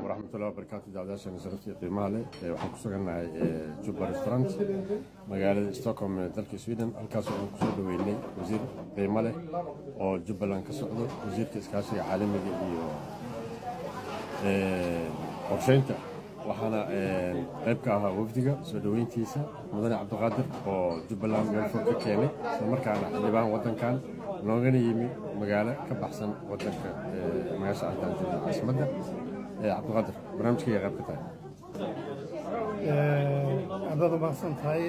waraxmatullahi wabarakaatu daawadayaasheena sharafta iyo qiimaha leh waxaan ku sugannahay jubba restaurant magaalada stockholm ee dalka sweden halkaasoo aan kusoo dhaweynay wasiir qiimo leh oo jubbaland ka socdo wasiirka iskaashiga caalamiga iyo qorsheynta waxaana qayb ka ahaa wafdiga soo dhoweyntiisa mudane cabdiqaadir oo jubbaland meel fog ka keenay islamarkaana xildhibaan waddankan noogana yimi magaalo ka baxsan waddanka magaasha arkaan joogna caasimadda cabdiqaadir barnaamijkayga qayb ka tahay haddaad umahadsan tahay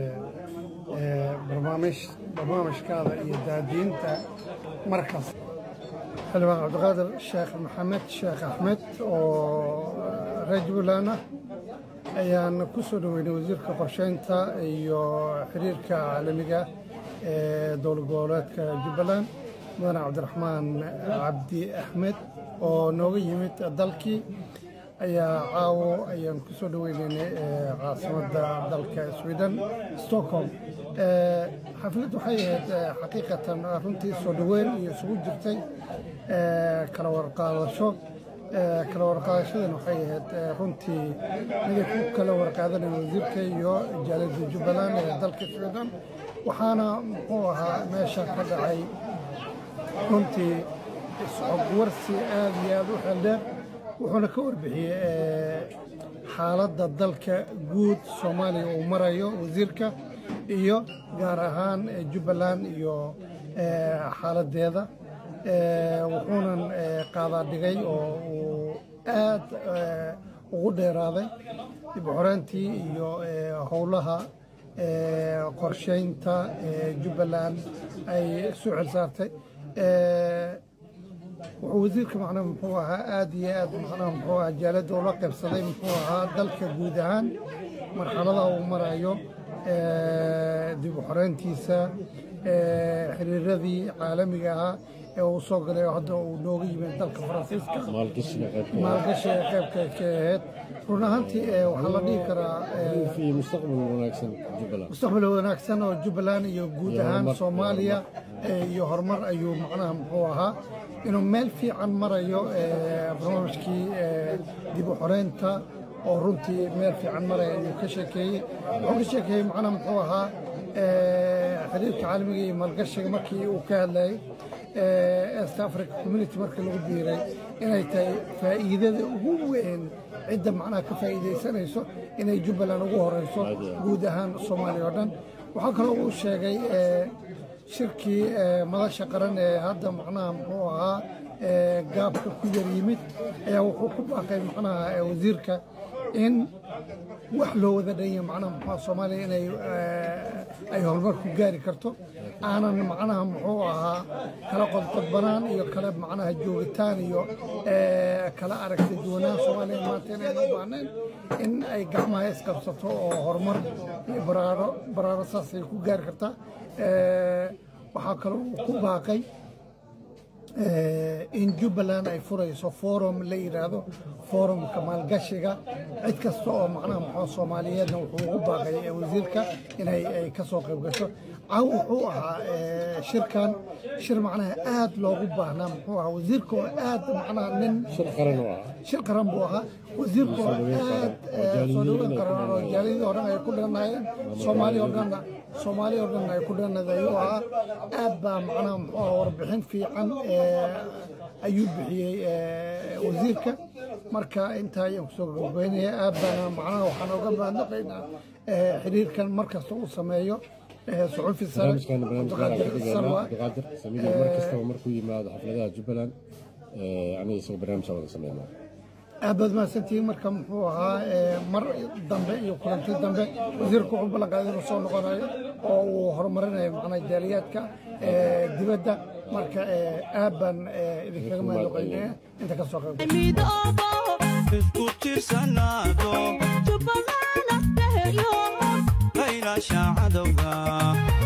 barnaamijkaada iyo daadiinta markas xildhibaan cabdiqaadir sheekh maxamed sheekh axmed oo reer jubbaland ah ayaan ku soo dhoweynay wasiirka qorsheynta iyo xiriirka caalamiga ee dowlad goboleedka jubbaland mudane cabdiraxmaan cabdi axmed oo nooga yimid dalkii ayaa caawo ayaan ku soo dhoweynaynay caasimadda dalka sweden stockholm xaflad waxay ahayd xaqiiqatan runtii soo dhoweyn iyo isugu jirtay kala warqaadasho kala warqaadashadan waxay ahayd runtii miday ku kala warqaadanaya wasiirka iyo jaalada jubbaland ee dalka sweden waxaana muxuu ahaa meesha ka dhacay runtii isxogwarsi aad iyo aad u xeldheer wuxuuna ka warbixiyey xaaladda dalka guud soomaaliya uu marayo wasiirka iyo gaar ahaan jubbaland iyo xaaladdeeda wuxuunan qaadaa dhigay oo uu aad ugu dheeraaday dib u xoreyntii iyo howlaha qorsheynta jubbaland ay soo xil saartay wuxuu wasiirka macnaha muxuu ahaa aad iyo aad macnaha muxuu ahaa jaaladda ula qaybsaday muxuu ahaa dalka guud ahaan marxaladaha uu marayo dib u xoreyntiisa xiriiradii caalamiga ahaa ee uu soo galay oo hadda uu nooga yimid dalka faransiiska maalgashiga qaybka ka ahayd run ahaantii waxaa la dhihi karaa mustaqbal wanaagsan oo jubbaland iyo guud ahaan soomaaliya iyo horumar ayuu macnaha muxuu ahaa inuu meel fiican marayo barnaamijkii dib u xoreynta oo runtii meel fiican maraya ayuu ka sheekeeyey wuxuu ka sheekeeyey macnaha muxuu ahaa xiriirka caalamiga iyo maalgashiga markii uu ka hadlayay east africa community markii lagu biiray inay tahay faa'iidada ugu weyn cidda macnaha ka faa'iidaysanayso inay jubbaland ugu horeyso guud ahaan soomaaliya oo dhan waxaa kaloo uu sheegay shirkii madasha qaran ee hadda macnaha muxuu ahaa gaabka ku yar yimid ayaa wuxuu ku baaqay macnaha wasiirka in wax loo wada dhanya macnaha muxuu soomaaliya inay ay horumar ku gaari karto aanan macnaha muxuu ahaa kala qodqodbanaan iyo kala macnaha joogitaan iyo kala aragti duwanaan soomaaliya maanta inaynu u baahnayn in ay gacmaha isqabsato oo horumar iyo baraaro baraaro saasay ku gaari kartaa waxaa kaloo uu ku baaqay in jubbaland ay furayso forum la yidhaahdo forumka maalgashiga cid kasta oo macnaha muxuu soomaaliyeedna wuxuu ugu baaqay wasiirka inay ay ka soo qayb gasho caw wuxuu ahaa shirkan shir macnaha aad loogu baahnaa muxuu ahaa wasiirka oo aad macnaha nin shir qaran buu ahaa wasiirka oo aad soo dhaweyn qaran oo jaaliyadii oo dhan ay ku dhanayeen soomaaliya oo dhanna soomaaliya oo dhan ay ku dhanada ayuu ahaa aad baa macnaha muxuu ahaa warbixin fiican ayuu bixiyey wasiirka marka intaa ayaan kusoo gabagabeynaya aad baana macnaha waxaan oga mahadnaqaynaa xiriirkan mar kasta uu sameeyo suxufi sare cabdiqaadir samiir mar kastaba markuu yimaado xafladaha jubbaland aniga isagoo barnaamijka wada sameynaa aad baad mahadsantihiin marka muxuu ahaa mar dambe iyo kulanti dambe wasiirku wuxuu ballanqaaday inuu soo noqonayo oo uu horumarinayo macnaha jaaliyaadka dibadda marka aad baan idinkaga mahadnaqaynaya inta ka soo qayb isku tiirsanaado jubbaland ah haylaasha cadowga